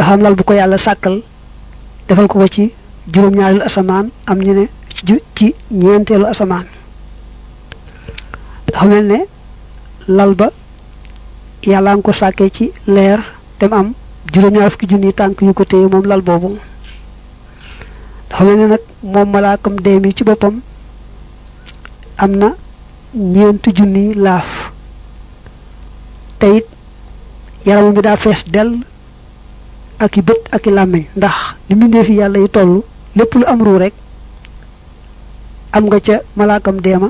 dafa am lal bu ko yàlla sàkkal defal ko ko ci juróom-ñaareelu asamaan am ñu ne ci ñeenteelu asamaan dafa mel ne lal ba yàlla nga ko sàkkee ci leer te mu am juróom-ñaar fukki junni tànk yu ko téye moom lal boobu dafa mel ne nag moom malaakam dee mi ci boppam am na ñeenti junni laaf te it yaramam bi daa fees dell ak i bët ak i làmmiñ ndax li mbindee fi yàlla yi toll lépp lu am ruu rek am nga ca malaakam deema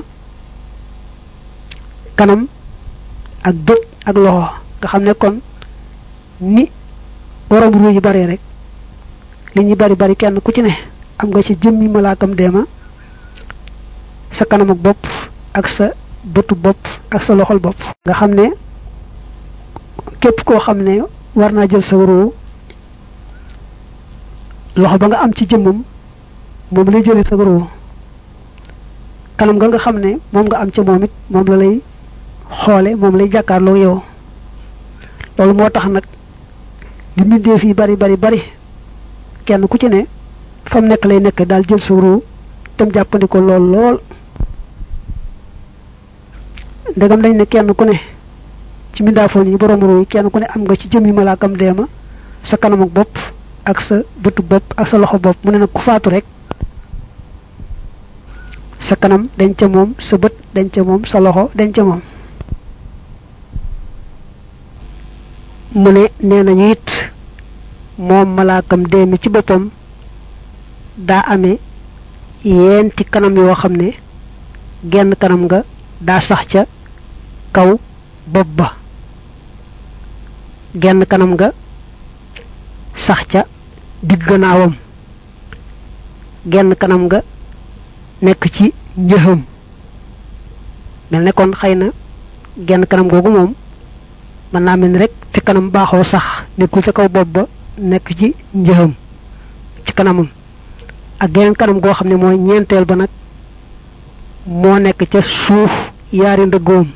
kanam ak bët ak loxo nga xam ne kon ni borom ruu yi bare rek li ñu bari bari kenn ku ci ne am nga ci jëmmi malaakam deema sa kanam ak bopp ak sa bëtu bopp ak sa loxol bopp nga xam ne képp koo xam ne war naa jël sa ruu loxo ba nga am ci jëmmam moom lay jëlee sa ruu kanam nga nga xam ne moom nga am ca moom it moom la lay xoole moom lay jàkkaarloo yow loolu moo tax nag li mbindee fii bari bari bari kenn ku ci ne fa mu nekk lay nekk daal jël sa ruu tem jàppandi ko lool lool ndegam dañ ne kenn ku ne ci mbindaafoon yi borom ruu yi kenn ku ne am nga ci jëmmi malaakam deema sa kanam ak bopp ak sa bëtu bopp ak sa loxo bopp mu ne nag ku faatu rek sa kanam dañ ca moom sa bët dañ ca moom sa loxo dañ ca moom mu ne nee nañu it moom malaakam dee mi ci boppam daa amee yeenti kanam yoo xam ne genn kanam nga daa sax ca kaw bopp ba genn kanam nga sax ca digg gannaawam genn kanam nga nekk ci njëxam mel ne kon xëy na genn kanam googu moom mën naa mel ni rek fi kanam baaxoo sax nekkul ca kaw bopp ba nekk ci njëxam ci kanamam ak geneen kanam goo xam ne mooy ñeenteel ba nag moo nekk ca suuf yaari ndëggoom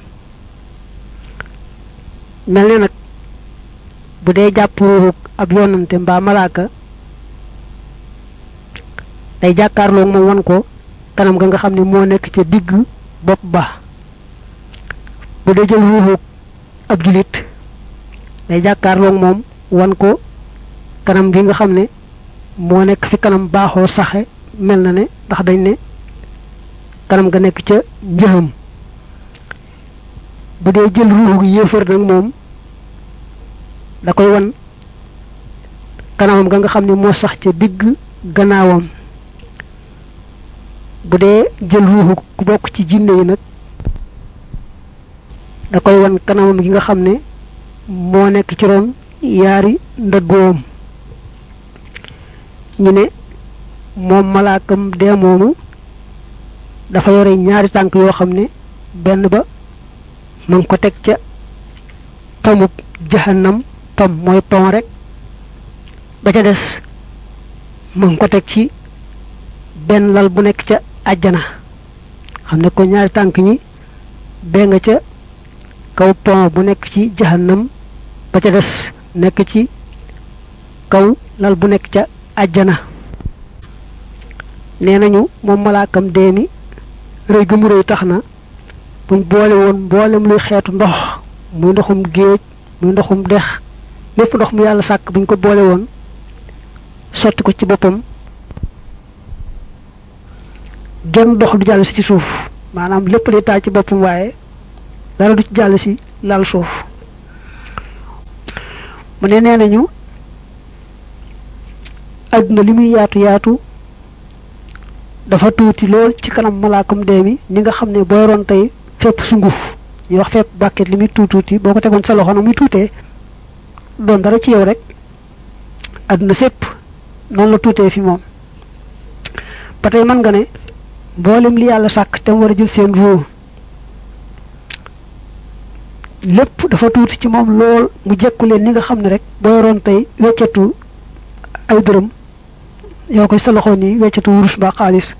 mel ne nag bu dee jàpp ruuxu ab yonante mbaa malaaka day jàkkaarloo moom wan ko kanam ga nga xam ne moo nekk ca digg bopp ba bu dee jël ruuxu ab julit day jàkkaarloo moom wan ko kanam gi nga xam ne moo nekk fi kanam baaxoo saxe mel na ne ndax dañ ne kanam ga nekk ca njëxam bu dee jël ruuxu yéefar nag moom da koy wan kanamam ga nga xam ne moo sax ca digg gannaawam bu dee jël ruuxu ku bokk ci jinne yi nag da koy wan kanamam gi nga xam ne moo nekk ci ron yaari ndëggoom ñu ne moom malaakam dee moomu dafa yore ñaari tànk yoo xam ne benn ba ma ngi ko teg ca pomub jahannam pom mooy pom rek ba ca des ma ngi ko teg ci benn lal bu nekk ca àjjana xam ne ko ñaari tànk ñi bee nga ca kaw pom bu nekk ci jahannam ba ca des nekk ci kaw lal bu nekk ca àjjana nee nañu moom malaakam dee mi rëy gu mu rëy tax na buñ boole woon mboolem luy xeetu ndox muy ndoxum géej muy ndoxum dex lépp ndox mu yàlla sàkk buñ ko boole woon sotti ko ci boppam genn dox du jàll si ci suuf maanaam lépp day taal ci boppam waaye dara du ci jàll si laal suuf mu ne nee nañu àdduna li muy yaatu yaatu dafa tuuti lool ci kanam malaakam dee mi ni nga xam ne booy roon tey fépp sunguf ñu wax fépp bàkket li muy tuuti tuuti boo ko tegoon sa loxo na muy tuutee doon dara ci yow rek àdduna sépp noonu la tuutee fi moom ba tey mën nga ne mboolem li yàlla sàkk te mu war a jël seen ruu lépp dafa tuuti ci moom lool mu jekku leen ni nga xam ne rek boo yoroon tey weccetu ay dërëm yow koy sa loxo nii weccetu wurus ba xaalis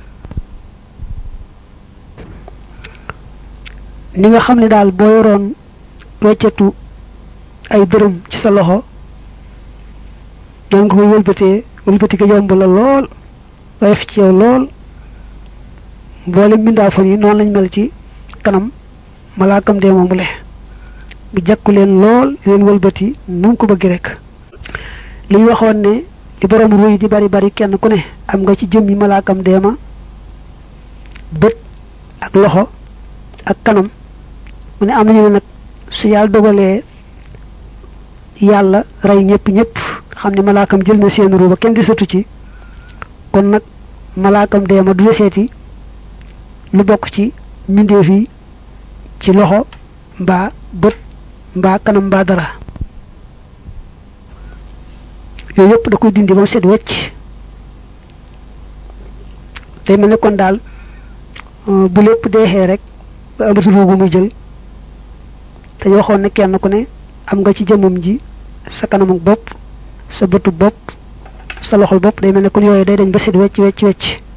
ni nga xam ne daal boo yoroon weccetu ay dërëm ci sa loxo doon nga koy wëlbatee wëlbati ga yomb la lool woyof ci yow lool mboolem mbindaafon yi noonu lañ mel ci kanam malaakam dee moomu le bu jàkku leen lool leen wëlbati nu mu ko bëgg rek li ñu waxoon ne li borom ruy di bari bari kenn ku ne am nga ci jëm yi malaakam dee ma bët ak loxo ak kanam mu ne am nañu ne nag su yàlla dogalee yàlla rey ñëpp ñëpp xam ne malaakam jël na seen ruuba kenn gisatu ci kon nag malaakam dee ma du deseeti lu bokk ci mbindeef yi ci loxo mbaa bët mbaa kanam mbaa dara yooyu yëpp da koy dindi ba mu set wecc day mel ne kon daal bu lépp deexee rek ba amatu ruugu muy jël te waxoon ne kenn ku ne am nga ci jëmmam ji sa kanamu bopp sa bëtu bopp sa loxol bopp day mel ne kon yooyu day dañ ba set wecc wecc wecc